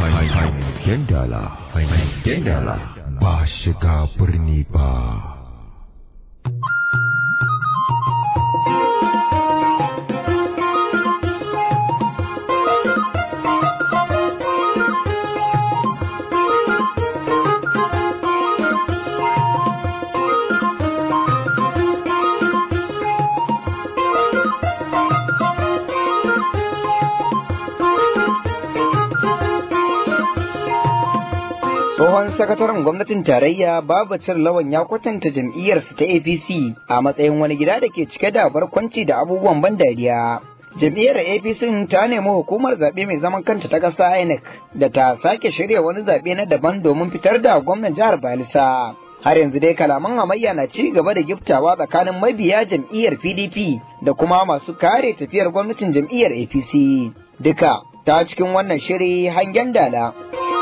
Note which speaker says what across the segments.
Speaker 1: hangen dala hangen dala ba shiga birni ba
Speaker 2: tsohon sakataren gwamnatin tarayya babacir lawan ya kwatanta jam'iyyarsa ta apc a matsayin wani gida da ke cike da barkwanci da abubuwan ban dariya jam'iyyar apc ta nemi hukumar zaɓe mai zaman kanta ta ƙasa inec da ta sake shirya wani zaɓe na daban domin fitar da gwamnan jihar balisa har yanzu dai kalaman hamayya na ci gaba da giftawa tsakanin mabiya jam'iyyar pdp da kuma masu kare tafiyar gwamnatin jam'iyyar apc duka ta cikin wannan shiri hangen dala.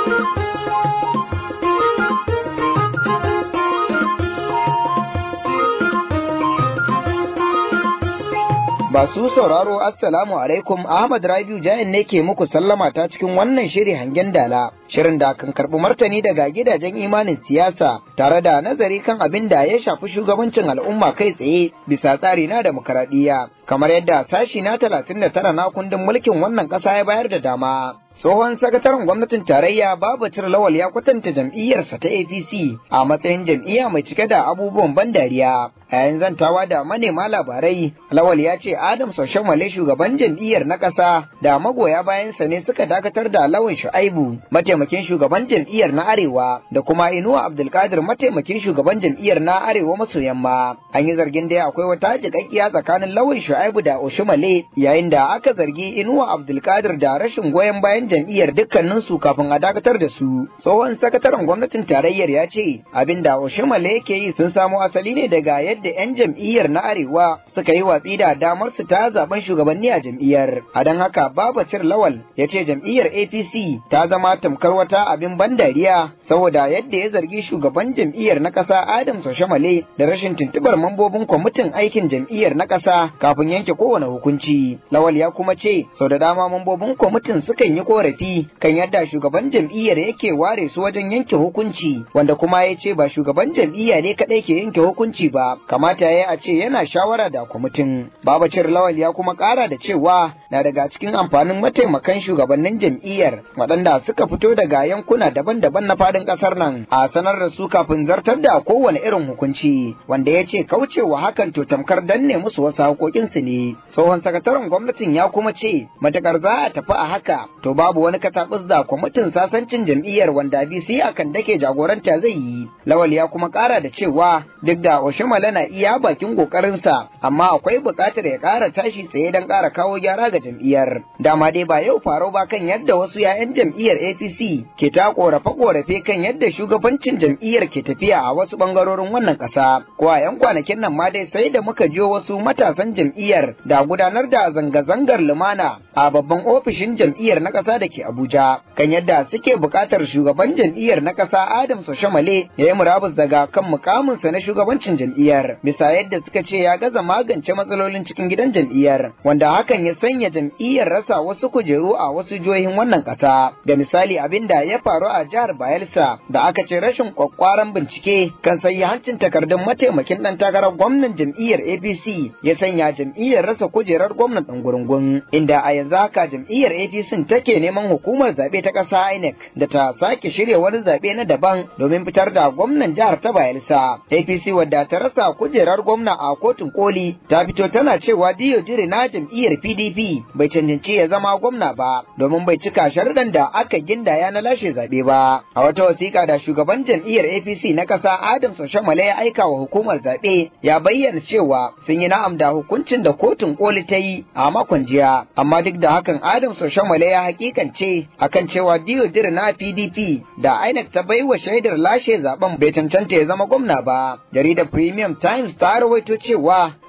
Speaker 2: Masu sauraro Assalamu alaikum Ahmad Rabiu Jain ne ke muku sallama ta cikin wannan shiri hangen dala. Shirin da kan karɓi martani daga gidajen imanin siyasa tare da nazari kan abin da ya shafi shugabancin al'umma kai tsaye bisa tsari na demokaradiyya. Kamar yadda sashi na talatin da tara na kundin mulkin wannan ƙasa ya bayar da dama. Tsohon sakataren gwamnatin tarayya Babacir Lawal ya kwatanta jam'iyyarsa ta APC a matsayin jam'iyya mai cike da abubuwan ban dariya. A yayin zantawa da manema labarai, Lawal ya ce Adam Soshomale shugaban jam'iyyar na ƙasa da magoya bayansa ne suka dakatar da Lawan Shu'aibu, mataimakin shugaban jam'iyyar na Arewa, da kuma Inuwa Abdulkadir mataimakin shugaban jam'iyyar na Arewa maso yamma. An yi zargin dai akwai wata jiƙaƙƙiya tsakanin Lawan Shu'aibu da Oshomale, yayin da aka zargi Inuwa Abdulkadir da rashin goyon bayan jam'iyyar dukkaninsu kafin a dakatar da su. Tsohon sakataren gwamnatin tarayyar ya ce abin da Oshimale yake yi sun samo asali ne daga yadda 'yan jam'iyyar na Arewa suka yi watsi da damar su ta zaben shugabanni a jam'iyyar. A don haka Babacir Lawal ya ce jam'iyyar APC ta zama tamkar wata abin ban dariya saboda yadda ya zargi shugaban jam'iyyar na ƙasa Adam Soshimale da rashin tuntubar mambobin kwamitin aikin jam'iyyar na ƙasa kafin yanke kowane hukunci. Lawal ya kuma ce sau da dama mambobin kwamitin sukan yi korafi kan yadda shugaban jam'iyyar yake ware su wajen yanke hukunci wanda kuma ya ce ba shugaban jam'iyya ne kadai ke yanke hukunci ba kamata ya a ce yana shawara da kwamitin babacir lawal ya kuma kara da cewa na daga cikin amfanin mataimakan shugabannin jam'iyyar waɗanda suka fito daga yankuna daban-daban na fadin ƙasar nan a sanar da su kafin zartar da kowane irin hukunci wanda ya ce kaucewa hakan to tamkar danne musu wasu haƙoƙinsu ne tsohon sakataren gwamnatin ya kuma ce matakar za a tafi a haka to babu wani katabus da kwamitin sasancin jam'iyyar wanda BC akan dake jagoranta zai yi. Lawal ya kuma kara da cewa duk da Oshimala na iya bakin kokarinsa amma akwai buƙatar ya ƙara tashi tsaye don ƙara kawo gyara ga jam'iyyar. Dama dai ba yau faro ba kan yadda wasu 'ya'yan jam'iyyar APC ke ta korafe-korafe kan yadda shugabancin jam'iyyar ke tafiya a wasu ɓangarorin wannan ƙasa. Ko a 'yan kwanakin nan ma dai sai da muka jiyo wasu matasan jam'iyyar da gudanar da zanga-zangar lumana a babban ofishin jam'iyyar na ƙasa da ke Abuja kan yadda suke buƙatar shugaban jam'iyyar na ƙasa Adam Soshamale ya yi murabus daga kan mukaminsa na shugabancin jam'iyyar bisa yadda suka ce ya gaza magance matsalolin cikin gidan jam'iyyar wanda hakan ya sanya jam'iyyar rasa wasu kujeru a wasu jihohin wannan ƙasa da misali abin da ya faru a jihar Bayelsa da aka ce rashin kwakwaran bincike kan sayi hancin takardun mataimakin ɗan takarar gwamnan jam'iyyar APC ya sanya jam'iyyar rasa kujerar gwamnan ɗan gurungun inda a yanzu haka jam'iyyar APC take neman hukumar zaɓe ta ƙasa INEC da ta sake shirya wani zaɓe na daban domin fitar da gwamnan jihar ta Bayelsa. APC wadda ta rasa kujerar gwamna a kotun koli ta fito tana cewa Diyo Jiri na jam'iyyar PDP bai cancanci ya zama gwamna ba domin bai cika sharuɗan da aka gindaya na lashe zaɓe ba. A wata wasiƙa da shugaban jam'iyyar APC na ƙasa Adam Soshamale ya aika wa hukumar zaɓe ya bayyana cewa sun yi na'am da hukuncin da kotun koli ta yi a makon jiya amma duk da hakan Adam Soshamale ya hakikance akan cewa Diyodir na PDP da INEC ta baiwa shaidar lashe zaben bai cancanta ya zama gwamna ba. Jaridar Premium Times ta rawaito cewa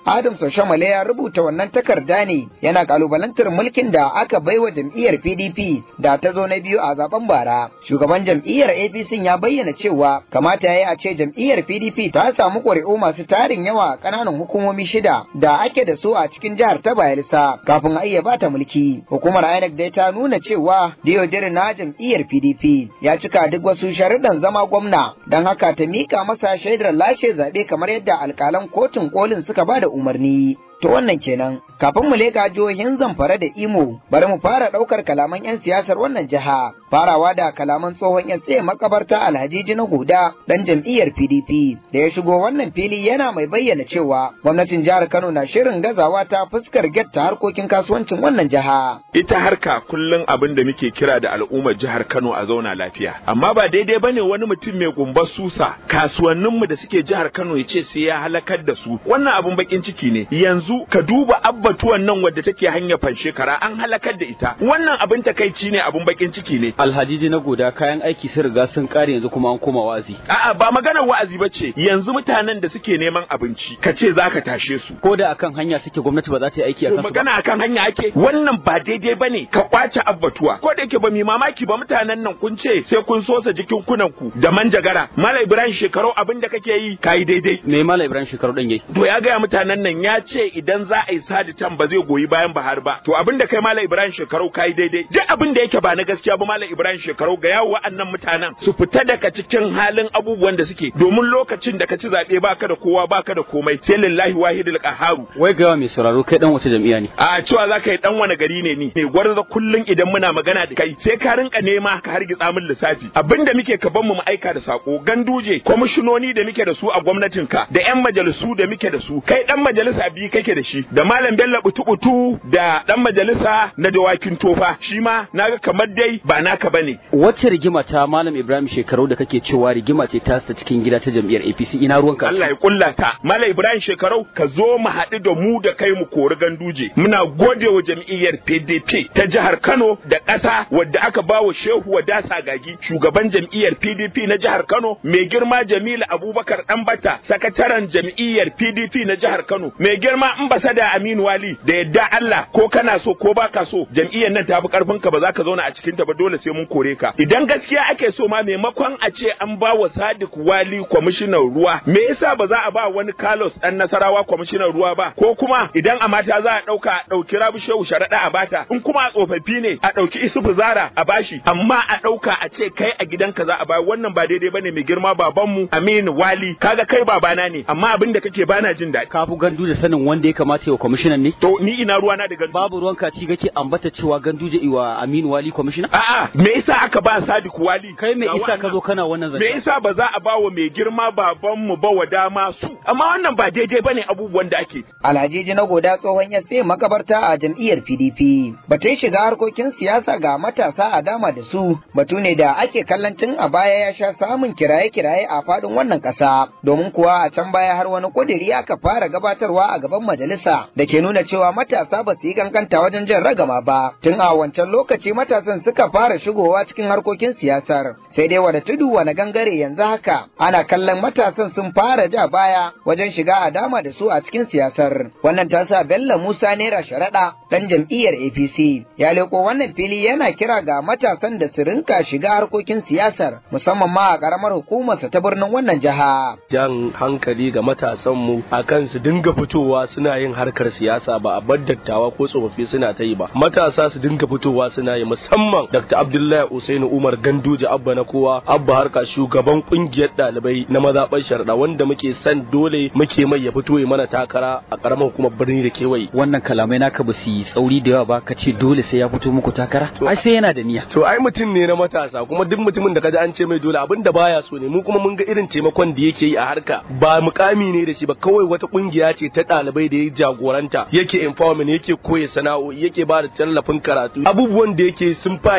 Speaker 2: Adam Soshamale ya rubuta wannan takarda ne yana kalubalantar mulkin da aka baiwa jam'iyyar PDP da ta zo na biyu a zaben bara. Shugaban jam'iyyar APC ya bayyana cewa kamata ya yi a ce jam'iyyar PDP ta samu ƙuri'u masu tarin yawa a ƙananan hukumomi shida da ake da su a cikin jihar ta Bayelsa kafin a iya bata mulki. Hukumar INEC dai ta nuna cewa Diodere na jam'iyyar PDP ya cika duk wasu sharuɗan zama gwamna don haka ta mika masa shaidar lashe zaɓe kamar yadda alƙalan kotun kolin suka ba da umarni. To wannan kenan, kafin mu leƙa jihohin Zamfara da Imo, bari mu fara ɗaukar kalaman 'yan siyasar wannan jiha. Farawa da kalaman tsohon 'yan tsaye makabarta Alhaji na Guda ɗan jam'iyyar PDP da ya shigo wannan fili yana mai bayyana cewa gwamnatin jihar Kano na shirin gazawa ta fuskar getta harkokin kasuwancin wannan jiha.
Speaker 3: Ita harka kullum abin da muke kira da al'ummar jihar Kano a zauna lafiya. Amma ba daidai bane wani mutum mai gumbar susa kasuwanninmu da suke jihar Kano ya ce sai ya halakar da su. Wannan abin bakin ciki ne. Yanzu ka duba abbatuwan nan wadda take hanyar fanshekara an halakar da ita. Wannan abin takaici ne abin bakin ciki ne.
Speaker 4: Alhaji na goda kayan aiki sun riga sun kare yanzu kuma an koma wa'azi.
Speaker 3: A'a ba maganar wa'azi ba ce yanzu mutanen da suke neman abinci ka ce za ka tashe su.
Speaker 4: Ko da akan hanya suke gwamnati ba za ta yi aiki a kansu ba.
Speaker 3: magana akan hanya ake wannan ba daidai bane ka kwace abbatuwa ko da yake ba mi mamaki ba mutanen nan kun ce sai kun sosa jikin kunan ku da manjagara Malam Ibrahim shekaru abin da kake yi kai daidai
Speaker 4: Me Malam Ibrahim shekaru dan yayi?
Speaker 3: to ya gaya mutanen nan ya ce idan za a yi saditan ba zai goyi bayan Bahar ba to abin da kai Malam Ibrahim shekaru kai daidai duk abin da yake ba na gaskiya ba Malam Ibrahim shekaru ga yawo wa'annan mutanen su fita daga cikin halin abubuwan da suke domin lokacin da ka ci zabe baka da kowa baka da komai sai lillahi wahidul qaharu
Speaker 4: Wai ga mai sauraro kai dan wace jam'iyya ne?
Speaker 3: a cewa za ka yi dan wani gari ne ni mai gwarza kullun idan muna magana da kai sai ka rinka nema ka hargitsa min lissafi abinda muke ka ban mu mu aika da sako ganduje kwamishinoni da muke da su a gwamnatin ka da yan majalisu da muke da su kai dan majalisa biyu kake da shi da malam bello butu da dan majalisa na dawakin tofa shi ma naga kamar dai ba naka bane
Speaker 4: Wacce rigima ta Malam Ibrahim shekaru da kake cewa rigima ce ta ta cikin gida ta jam'iyyar APC ina ruwanka?
Speaker 3: Allah ya kulla ta Malam Ibrahim shekarau ka zo mu haɗu da mu da kai mu kori ganduje muna gode wa jam'iyyar PDP ta jihar Kano da ƙasa wadda aka ba wa Shehu Wadasa Gagi shugaban jam'iyyar PDP na jihar Kano mai girma Jamilu Abubakar Ɗanbata sakataren jam'iyyar PDP na jihar Kano mai girma ambasada Aminu Wali da yadda Allah ko kana so ko baka so jam'iyyar nan ta fi karfin ka ba za ka zauna a cikin ta ba dole sai mun kore ka idan gaskiya ake so ma maimakon a ce an ba wa Sadiq Wali kwamishinan ruwa me yasa ba za a ba wani Carlos dan Nasarawa kwamishinan ruwa ba ko kuma idan a mata za a dauka a dauki Rabi Shehu Sharaɗa a bata in kuma a tsofaffi ne a dauki Isufu Zara a bashi amma a dauka a ce kai a gidanka za a ba wannan ba daidai bane mai girma babanmu Aminu Wali kaga kai babana ne amma abin da kake bana jin daɗi
Speaker 4: Ka fi gandu da sanin wanda ya kamata ya wa kwamishinan ne?
Speaker 3: to ni ina ruwana da gandu
Speaker 4: Babu ruwanka ci kake ambata cewa ganduje iwa Aminu Wali kwamishina?
Speaker 3: a'a me yasa aka ba Sadiq Wali
Speaker 4: Kai me
Speaker 3: Ga
Speaker 4: isa ka
Speaker 3: wa'annan.
Speaker 4: zo kana wannan
Speaker 3: me
Speaker 4: zance?
Speaker 3: yasa ba za a ba wa mai girma babanmu ba wa dama su amma wannan ba daidai bane abubuwan da ake
Speaker 2: Alhaji na goda tsohon ya sai makabarta a jam'iyyar PDP. Batun shiga harkokin siyasa ga matasa a dama da su batu ne da ake kallon tun a baya ya sha samun kiraye-kiraye a faɗin wannan ƙasa. Domin kuwa a can baya har wani ƙudiri aka fara gabatarwa a gaban majalisa da ke nuna cewa matasa ba su yi kankanta wajen jan ragama ba. Tun a wancan lokaci matasan suka fara shigowa cikin harkokin siyasar. Sai dai wani tudu wani gangare yanzu haka ana kallon matasan sun fara ja baya wajen shiga a dama da su a cikin siyasar. Wannan ta sa Bello Musa Naira Sharaɗa ɗan jam'iyyar APC ya leko wannan fili yana kira ga matasan da su rinka shiga harkokin siyasar musamman ma a ƙaramar hukumarsa ta birnin wannan jiha.
Speaker 5: jan hankali ga matasanmu a kan su dinga fitowa suna yin harkar siyasa ba a bar dattawa ko tsofaffi suna ta yi ba matasa su dinga fitowa suna yi musamman dr abdullahi usainu umar ganduje abba na kowa abba harka shugaban kungiyar ɗalibai na mazaɓar sharaɗa wanda muke son dole muke mai ya fito ya mana takara a ƙaramar hukumar birni da kewaye
Speaker 4: Wannan kalamai naka ba su yi tsauri da yawa ba ka ce dole sai ya fito muku takara?
Speaker 5: To-
Speaker 4: Ai sai yana da niyya.
Speaker 5: to ai mutum ne na matasa kuma duk mutumin da kaji an ce mai dole abin da baya so ne mu kuma mun ga irin taimakon da yake yi a harka ba mukami ne da shi ba kawai wata kungiya ce ta ɗalibai da ya jagoranta yake empowerment yake koya sana'o'i yake ba da tallafin karatu abubuwan da yake sun fa irga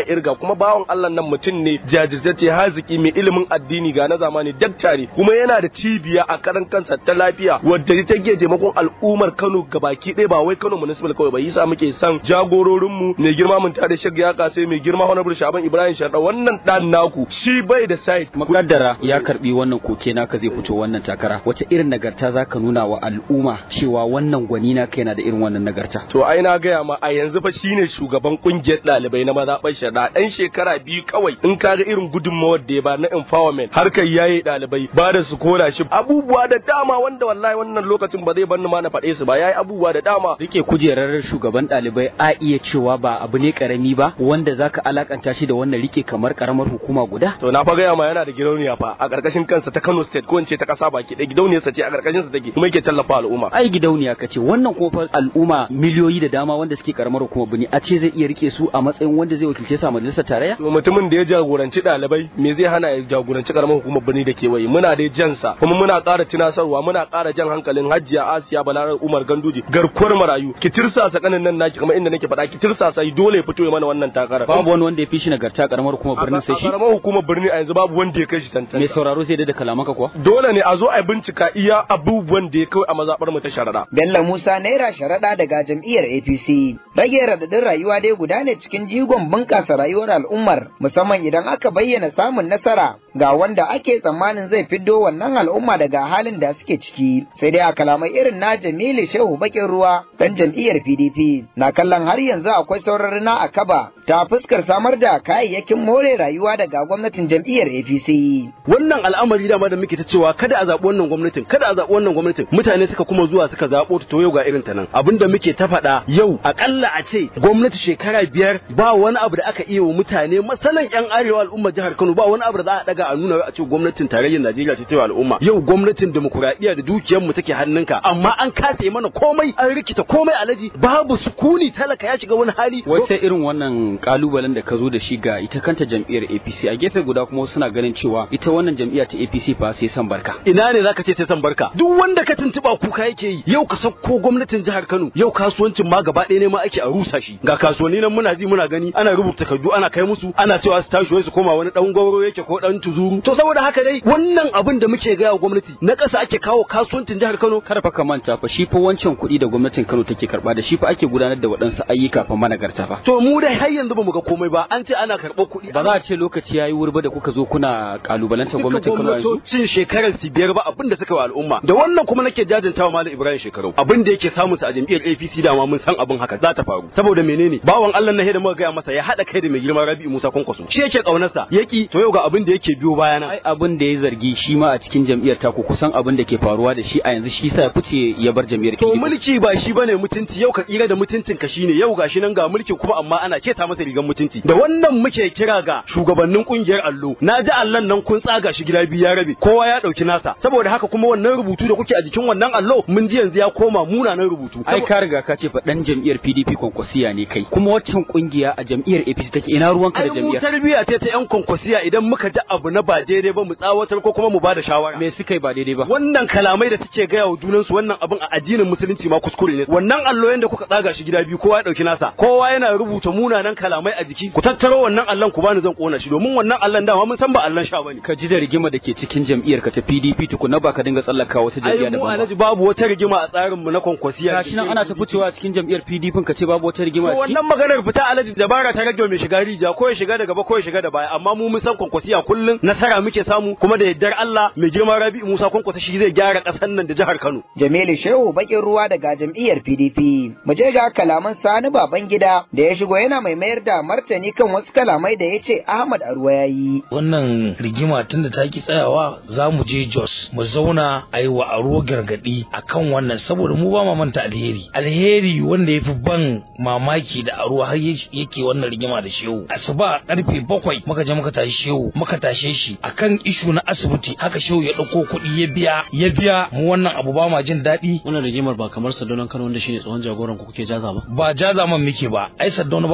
Speaker 5: kuma bawan Allah nan mutum ne jajirtacce haziki mai ilimin addini ga na zamani daktari kuma yana da cibiya a karan kansa ta lafiya wadda ta ke taimakon al'ummar Kano gabaki ɗaya ba wai Kano municipal kawai ba yasa muke son jagororin mu mai girma mun tare shag ya kase mai girma honorable Shaban Ibrahim Sharda wannan dan naku shi bai da site
Speaker 4: makaddara ya karbi wannan koke naka zai fito wannan takara wace irin nagarta zaka nuna wa al'umma cewa wannan gwani naka yana da irin wannan nagarta
Speaker 5: to ai na gaya ma a yanzu fa shine shugaban kungiyar ɗalibai na mazaɓar shada ɗan shekara biyu kawai in ka ga irin gudunmawar da ya ba na empowerment harkar yaye ɗalibai ba da su kora shi abubuwa da dama wanda wallahi wannan lokacin ba zai banni ma na faɗe su ba yayi abubuwa da dama
Speaker 4: rike kujerar shugaban ɗalibai a iya cewa ba abu ne karami ba wanda zaka alakanta shi da wannan rike kamar karamar hukuma guda
Speaker 5: to na fa gaya ma yana da gidauniya fa a ƙarƙashin kansa ta Kano state ko in ce ta ƙasa baki ɗaya gidauniyarsa ce a ƙarƙashin sa take kuma yake tallafa al'umma
Speaker 4: ai gidauniya kace wannan kuma fa al'umma miliyoyi da dama wanda suke karamar hukuma bini a ce zai iya rike su a matsayin wanda zai wakilce su a majalisar tarayya
Speaker 5: to mutumin da ya jagoranci ɗalibai me zai hana ya jagoranci karamar hukumar birni da kewaye muna dai jansa kuma muna ƙara tunasarwa muna ƙara jan hankalin hajjiya asiya balarar umar ganduji garkuwar marayu ki tirsasa kanin nan naki kamar inda nake faɗa ki tirsasa dole ya fito ya mana wannan takarar
Speaker 4: babu wani wanda ya fi shi nagarta karamar hukumar birnin sai shi
Speaker 5: karamar hukumar birni a yanzu babu wanda ya kai shi tantance
Speaker 4: mai sauraro sai dai da kalamanka kuwa
Speaker 5: dole ne a zo a bincika iya abubuwan da ya kai a mazaɓar mu ta sharaɗa
Speaker 2: Bello Musa Naira sharaɗa daga jam'iyyar APC. Rage radadin rayuwa dai guda ne cikin jigon bunƙasa rayuwar al'ummar musamman idan aka bayyana samun nasara ga wanda ake tsammanin zai fiddo wannan al'umma daga halin da suke ciki. Sai dai a kalamai irin na Jamilu Shehu Bakin Ruwa dan jam'iyyar PDP na kallon har yanzu akwai sauran na a kaba ta fuskar samar da kayayyakin more rayuwa daga gwamnatin jam'iyyar APC.
Speaker 6: wannan al'amari dama da muke ta cewa kada a zaɓi wannan gwamnatin kada a zaɓi wannan gwamnatin mutane suka kuma zuwa suka zaɓo ta to yau ga irin ta nan abinda muke ta faɗa yau akalla a ce gwamnati shekara biyar ba wani abu da aka iya wa mutane masalan yan arewa al'ummar jihar Kano ba wani abu da za a daga a nuna a ce gwamnatin tarayyar Najeriya ce ta al'umma yau gwamnatin demokuraɗiyya da dukiyar mu take hannunka amma an kase mana komai an rikita komai alaji babu sukuni talaka ya shiga wani hali
Speaker 4: wace irin wannan kalubalen da ka zo da shi ga ita kanta jam'iyyar APC a gefe guda kuma suna ganin cewa ita wannan jam'iyya ta APC fa sai san barka
Speaker 6: ina ne zaka ce sai san barka duk wanda ka tuntuba kuka yake yi yau ka sauko gwamnatin jihar Kano yau kasuwancin ma gaba ɗaya ne ma ake a rusa shi ga kasuwanni nan muna ji muna gani ana rubuta takardu ana kai musu ana cewa su tashi wai su koma wani dan gauro yake ko dan tuzuru to saboda haka dai wannan abin da muke ga gwamnati na ƙasa ake kawo kasuwancin jihar Kano
Speaker 4: kar fa ka manta fa shi fa wancan kuɗi da gwamnatin Kano take karba da shi fa ake gudanar da waɗansu ayyuka fa managarta fa
Speaker 6: to mu dai har yanzu bamu ga komai ba an ce ana karɓar kuɗi
Speaker 4: ba za a ce lokaci yayi wurba da kuka zo kuna kalubalantar gwamnatin Kano yanzu
Speaker 6: cin shekarar su biyar ba abin da suka wa al'umma da wannan kuma nake jajantawa malam Ibrahim Shekaru abin da yake samu su a jam'iyyar APC dama mun san abin haka za ta faru saboda menene bawan Allah na da muka gaya masa ya hada kai da mai girma Rabi'u Musa Kwankwaso shi yake kaunarsa yaki to yau ga abin da yake biyo bayana
Speaker 4: ai abin da ya zargi shi ma a cikin jam'iyyar ta ku kusan abin da ke faruwa da shi a yanzu shi sa ya fice ya bar jam'iyyar
Speaker 6: to mulki ba shi bane mutunci yau ka tsira da mutuncin ka shine yau gashi nan ga mulki kuma amma ana keta masa rigan mutunci da wannan muke kira ga shugabannin kungiyar allo na ji allan nan kun tsaga shi gida biyu ya rabe kowa ya dauki nasa saboda haka kuma wannan rubutu da kuke a jikin wannan allo mun ji yanzu ya koma munanan rubutu
Speaker 4: ai ka riga ka ce fa dan jam'iyyar PDP kwankwasiya ne kai kuma waccan kungiya a jam'iyyar APC take ina ruwanka da
Speaker 6: ai mu
Speaker 4: jam'iyyar
Speaker 6: tarbiya ce ta yan kwankwasiya idan muka ji abu na ba daidai ba mu tsawatar ko kuma mu ba da shawara
Speaker 4: me suka yi ba daidai ba
Speaker 6: wannan kalamai da suke gaya wa junansu wannan abin a addinin musulunci ma kuskure ne wannan allo yanda kuka tsaga shi gida biyu kowa ya dauki nasa kowa yana rubuta munanan kalamai a jiki ku tattaro wannan allon ku bani zan kona shi domin wannan allon dama mun san ba allon sha bane
Speaker 4: ka ji da rigima da ke cikin jam'iyyar ka ta PDP tukuna ba ka dinga tsallaka wata jam'iyya
Speaker 6: ai
Speaker 4: da
Speaker 6: mu
Speaker 4: ba
Speaker 6: alhaji babu wata rigima a tsarin mu na kwankwasiya
Speaker 4: gashi nan ana ta fitowa a cikin jam'iyyar PDP ka ce babu wata rigima a
Speaker 6: To
Speaker 4: ciki
Speaker 6: wannan maganar fita alhaji dabara ta rage mai shiga rija ko ya shiga da gaba ko ya shiga da baya amma mu mun san kwankwasiya kullun nasara muke samu kuma da yardar Allah mai girma Rabi'u Musa kwankwasa shi zai gyara kasar nan da jihar Kano
Speaker 2: Jamilu Shehu bakin ruwa daga jam'iyyar PDP. Mu je ga kalaman Sani Babangida da ya shigo yana mai mayar da martani kan wasu kalamai da ya ce Ahmad Arwa ya yi.
Speaker 7: wannan rigima tunda ta ki tsayawa za mu je Jos mu zauna a yi wa aro gargadi akan wannan saboda mu ba ma manta alheri alheri wanda ya fi ban mamaki da aro har ya- yake wannan rigima da shehu asuba karfe bakwai muka je muka tashi shehu muka tashe shi akan ishu na asibiti haka shehu ya ɗauko kuɗi ya biya ya biya mu wannan abu ba ma jin daɗi
Speaker 8: wannan rigimar ba kamar sadonan kano wanda shine tsohon jagoran ku kuke jaza ba
Speaker 7: ba jaza man muke ba ai saddauna babu ruwansa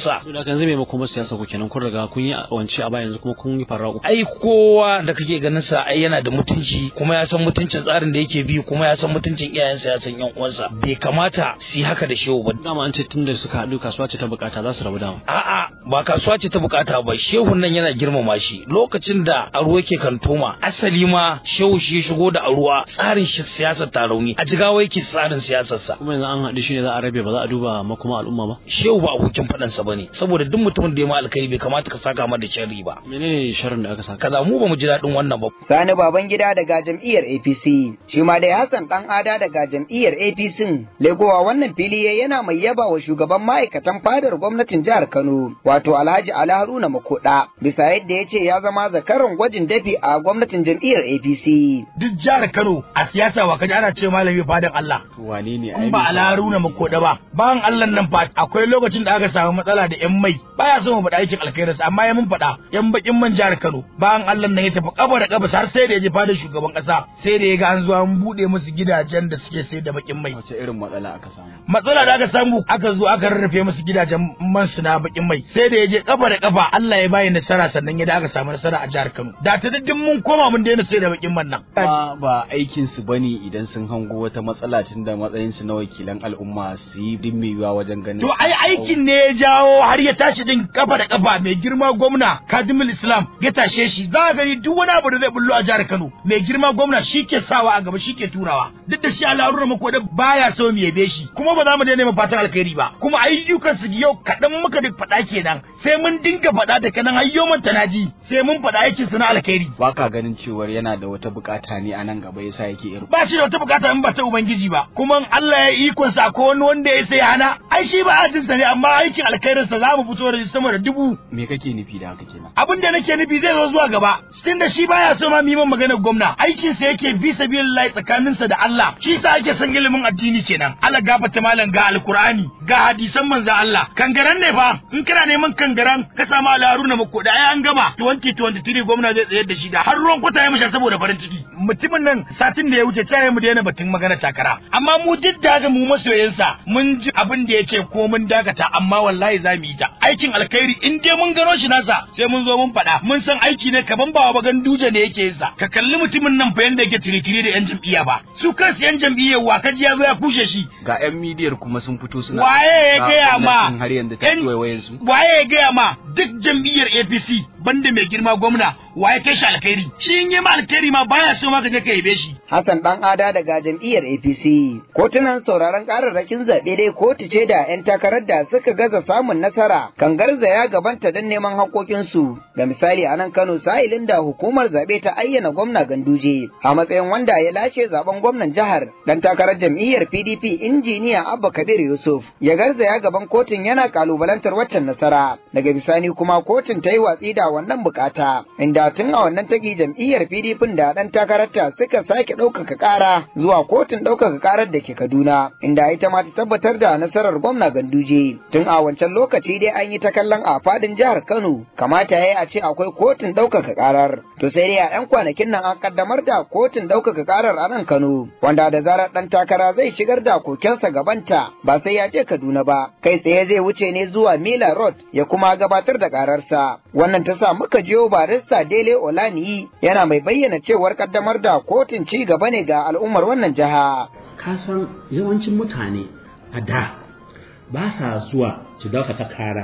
Speaker 7: uwansa
Speaker 8: to da kan zai maimakon siyasa ku kenan kun riga kun yi wance a baya yanzu kuma kun yi farraku
Speaker 7: ai kowa da kake ganin sa ai yana da mutunci kuma ya san mutuncin tsarin da yake bi kuma ya san mutuncin iyayensa ya san yan uwansa bai kamata su yi haka da shehu ba
Speaker 8: dama an ce tunda suka haɗu kasuwa ce ta bukata za su rabu dama
Speaker 7: a'a ba kasuwa ce ta bukata ba shehun nan yana girmama shi lokacin da aro yake kantoma asali ma shehu shi ya shigo da aruwa tsarin shi siyasar ta rauni a jigawa yake tsarin siyasar sa
Speaker 8: kuma yanzu an haɗu shi ne za a rabe ba za a duba makoma al'umma ba
Speaker 7: shehu ba abokin faɗansa ba ne saboda duk mutumin da ya ma alkhairi bai kamata ka saka mata da sharri ba
Speaker 8: menene sharrin da aka saka
Speaker 7: kaza mu ba mu ji daɗin wannan ba
Speaker 2: Sani baban gida daga jam'iyyar APC shi ma dai Hassan dan ada daga jam'iyyar APC legowa wannan fili ya yana mai yaba wa shugaban ma'aikatan fadar gwamnatin jihar Kano wato Alhaji Ali Haruna Makoda bisa yadda ya ce ya zama zakaran gwajin dafi a gwamnatin jam'iyyar APC
Speaker 9: duk jihar Kano a siyasa wa kaji ana ce malami fadan Allah
Speaker 4: wane ne
Speaker 9: in ba ala haruna makoda ba bayan Allah nan fa akwai lokacin da aka samu matsala da yan mai baya so mu faɗa aikin alkhairinsa amma ya mun faɗa yan bakin man jihar Kano bayan Allah nan ya tafi kaba da kaba har sai da ya je fadar shugaban kasa sai da ya ga an zo an bude musu gidajen da suke sayar da bakin mai
Speaker 4: wace irin matsala aka samu
Speaker 9: matsala da aka samu aka zo aka rarrafe musu gidajen man su na bakin mai sai da ya je kafa da kafa Allah ya bayi nasara sannan ya da aka samu nasara a jihar Kano da ta daddin mun koma mun daina sayar da bakin man nan
Speaker 4: ba ba aikin su bane idan sun hango wata matsala tun da matsayin su na wakilan al'umma su yi dimmewa wajen ganin
Speaker 9: to ai aikin ne ya jawo har ya tashi din kafa da kafa mai girma gwamna Kadimul Islam ya tashe shi za ka gani duk wani abu da zai bullo a jihar Kano mai girma gwamna shi ke sawa a gaba shi ke turawa duk da shi al'arura mako da baya so mu yabe shi kuma ba za mu daina fatan alkhairi ba kuma ayyukan su yau kaɗan muka duk faɗa kenan sai mun dinga faɗa da kanan hayyoman tanadi sai mun faɗa aikin su na alkhairi
Speaker 4: ba ka ganin cewar yana da wata bukata ne a nan gaba yasa yake irin
Speaker 9: ba shi da wata bukata in ba ta ubangiji ba kuma in Allah ya ikon sa ko wani wanda ya sai hana ai shi ba ajin sa ne amma aikin alkhairin sa zamu fito da sama da dubu
Speaker 4: me kake nufi da haka kenan
Speaker 9: abin da nake nufi zai zo zuwa gaba tun da shi baya so ma mu yi min maganar gwamna aikin sa yake fi sabilillahi tsakanin sa da Allah shi sa ake son ilimin addini kenan Allah gafarta malam ga alkur'ani ga hadisan manzon Allah kangaran ne fa in kana neman kangaran ka samu alaruna mako da ai an gama 2023 gwamna zai tsayar da shi da har ruwan kwata ya musha saboda farin ciki mutumin nan satin da ya wuce cewa mu daina batun magana takara amma mu duk da haka mu masoyansa mun ji abin da ya ce ko mun dakata amma wallahi za mu yi ta aikin alkhairi in dai mun gano shi nasa sai mun zo mun faɗa mun san aiki ne kaman ba wa duje ne yake yin sa ka kalli mutumin nan fa yanda yake tiritiri da yan jam'iyya ba su kansu yan jam'iyya wa kaji ya zo ya kushe shi
Speaker 4: ga yan midiyar kuma sun fito suna
Speaker 9: waye ya gaya ma
Speaker 4: har yanzu ta wayoyin su
Speaker 9: waye ya gaya ma duk jam'iyyar APC banda mai girma gwamna waye kai shi alkhairi shi in yi ma alkhairi ma baya so ma ka je ka yabe shi
Speaker 2: Hassan dan ada daga jam'iyyar APC kotunan sauraron kararrakin zaɓe dai kotu ce da 'yan takarar da suka gaza samun nasara kan garzaya gabanta don neman haƙoƙinsu da misali a nan Kano sa'ilin da hukumar zaɓe ta ayyana gwamna Ganduje a matsayin wanda ya lashe zaben gwamnan jihar dan takarar jam'iyyar PDP injiniya Abba Kabir Yusuf ya garzaya gaban kotun yana kalubalantar waccan nasara daga bisani kuma kotun ta yi watsi da wannan bukata inda tun a wannan tagi jam'iyyar PDP da dan takararta suka sake ɗaukaka ƙara zuwa kotun ɗaukaka ƙarar da ke Kaduna inda ita ma ta tabbatar da nasarar gwamna Ganduje tun a wancan lokaci dai an yi ta kallon a fadin jihar Kano kamata yayi a ce akwai kotun ɗaukaka ƙarar to sai dai a 'yan kwanakin nan an kaddamar da kotun ɗaukaka ƙarar a nan Kano wanda da zarar ɗan takara zai shigar da kokensa gabanta ba sai ya je Kaduna ba kai tsaye zai wuce ne zuwa Mila Road ya kuma gabatar da ƙararsa wannan ta sa muka jiyo barista Dele Olaniyi yana mai bayyana cewar kaddamar da kotun ci gaba ne ga al'ummar wannan jiha
Speaker 10: ka san yawancin mutane a da ba sa zuwa su dauka kara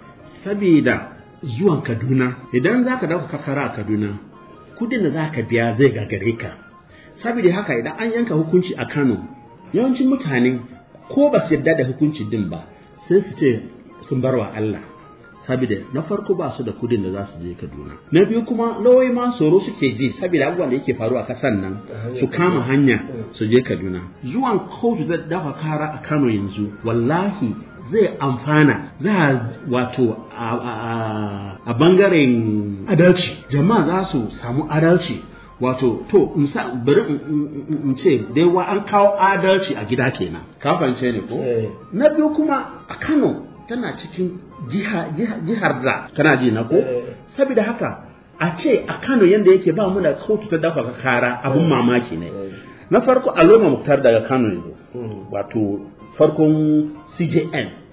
Speaker 10: saboda zuwan kaduna idan za ka dauka kara a kaduna kudin da za ka biya zai gagare ka saboda haka idan an yanka hukunci a kano yawancin mutane ko ba su yarda da hukunci din ba sai su ce sun bar wa allah saboda na farko ba su da kudin da za su je Kaduna na biyu kuma lawai ma tsoro suke ji saboda abubuwan da yake faruwa a kasan nan su kama hanya su je Kaduna zuwan kotu da dafa kara a Kano yanzu wallahi zai amfana za a wato a bangaren adalci jama'a za su samu adalci wato to bari in ce dai wa an kawo adalci a gida kenan ka fahimce ne ko na biyu kuma a Kano tana cikin jihar da kana ji na ko saboda haka a ce a Kano yanda yake ba mu da kotu ta dafa kara abun mamaki ne na farko Aloma Muktar daga Kano yanzu wato farkon CJN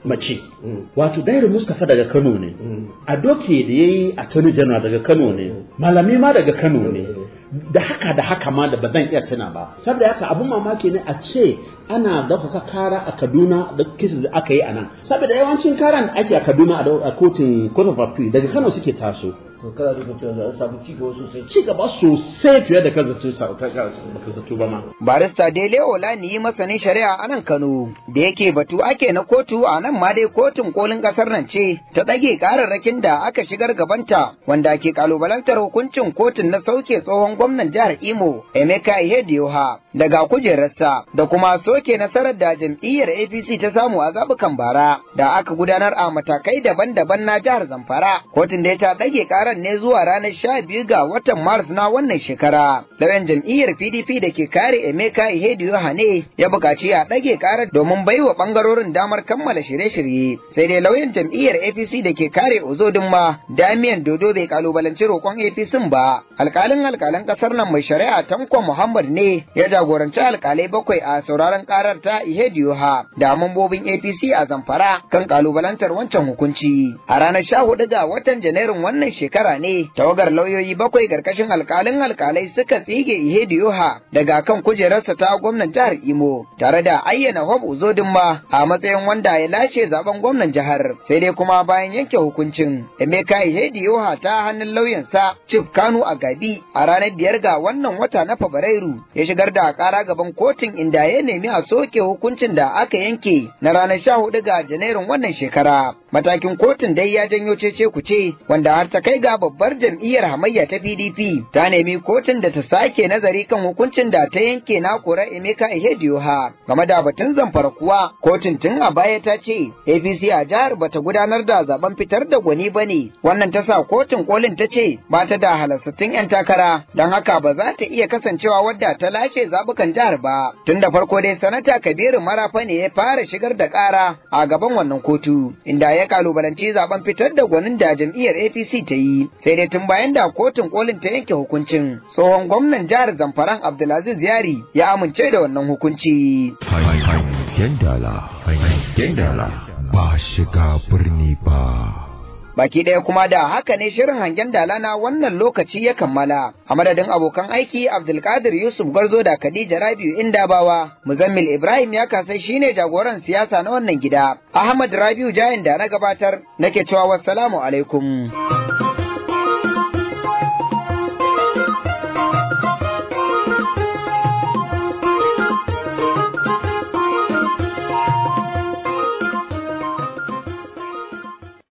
Speaker 10: mace wato dairu mustapha daga kano ne a doke da ya yi attorney general daga kano ne malami ma daga kano ne da haka da haka ma da ba zan iya tuna ba saboda haka abun mamaki ne a ce ana ɗaukaka kara a kaduna da kisa da aka yi a nan saboda yawancin karan da ake a kaduna a kotun court of appeal daga kano suke taso
Speaker 11: to kana da cewa za a samu ci gaba sosai
Speaker 10: ci gaba sosai fiye da kan zato baka zato ba ma
Speaker 2: barista Dele Olani masanin shari'a a nan Kano da yake batu ake na kotu a nan ma dai kotun kolin kasar nan ce ta ɗage kararrakin da aka shigar gabanta wanda ke kalubalantar hukuncin kotun na sauke tsohon gwamnan jihar Imo Emeka Ihedioha daga kujerarsa da kuma soke nasarar da jam'iyyar APC ta samu a zabukan bara da aka gudanar a matakai daban-daban na jihar Zamfara kotun da ta ɗage karar ne zuwa ranar sha biyu ga watan Maris na wannan shekara. Lauyan jam'iyyar PDP da ke kare Emeka Ihediyo Hane ya buƙaci a ɗage ƙarar domin baiwa ɓangarorin damar kammala shirye-shirye. Sai dai lauyan jam'iyyar APC da ke kare Ozodinma Damian Dodo bai kalubalanci roƙon APC ba. Alƙalin alƙalan ƙasar nan mai shari'a Tanko Muhammad ne ya jagoranci alƙalai bakwai a sauraron ƙarar ta Ihediyo Ha da mambobin APC a Zamfara kan kalubalantar wancan hukunci. A ranar sha hudu ga watan Janairun wannan shekara shekara ne tawagar lauyoyi bakwai karkashin alkalin alkalai suka tsige Ihediyoha daga kan kujerarsa ta gwamnan jihar Imo tare da ayyana Hob Uzodinma a matsayin wanda ya lashe zaben gwamnan jihar sai dai kuma bayan yanke hukuncin Emeka Ihediyoha ta hannun lauyansa Chief Kanu Agabi a ranar biyar ga wannan wata na Fabrairu ya shigar da kara gaban kotun inda ya nemi a soke hukuncin da aka yanke na ranar sha hudu ga Janairun wannan shekara matakin kotun dai ya janyo cece kuce wanda har ta kai ga babbar jam'iyyar hamayya ta PDP ta nemi kotun da ta sake nazari kan hukuncin da ta yanke na kora Emeka Ihedioha game da batun zamfara kuwa kotun tun a baya ta ce APC a jihar bata gudanar da zaben fitar da gwani bane wannan ta sa kotun kolin ta ce ba ta da halassattun yan takara don haka ba za ta iya kasancewa wadda ta lashe zabukan jihar ba tun da farko dai sanata Kabiru Marafa ne ya fara shigar da kara a gaban wannan kotu inda ya kalubalanci zaben fitar da gwanin da jam'iyyar APC ta yi sai dai tun bayan da kotun kolin ta yanke hukuncin tsohon gwamnan jihar zamfaran abdulaziz yari ya amince da wannan hukunci
Speaker 1: hangen dala hangen dala ba shiga birni ba
Speaker 2: Baki ɗaya kuma da haka ne shirin hangen dala na wannan lokaci ya kammala. A madadin abokan aiki Abdulkadir Yusuf Garzo da Khadija Rabiu Indabawa, Muzammil Ibrahim ya kasai shine jagoran siyasa na wannan gida. Ahmad Rabiu Jayin da na gabatar nake cewa wassalamu alaikum.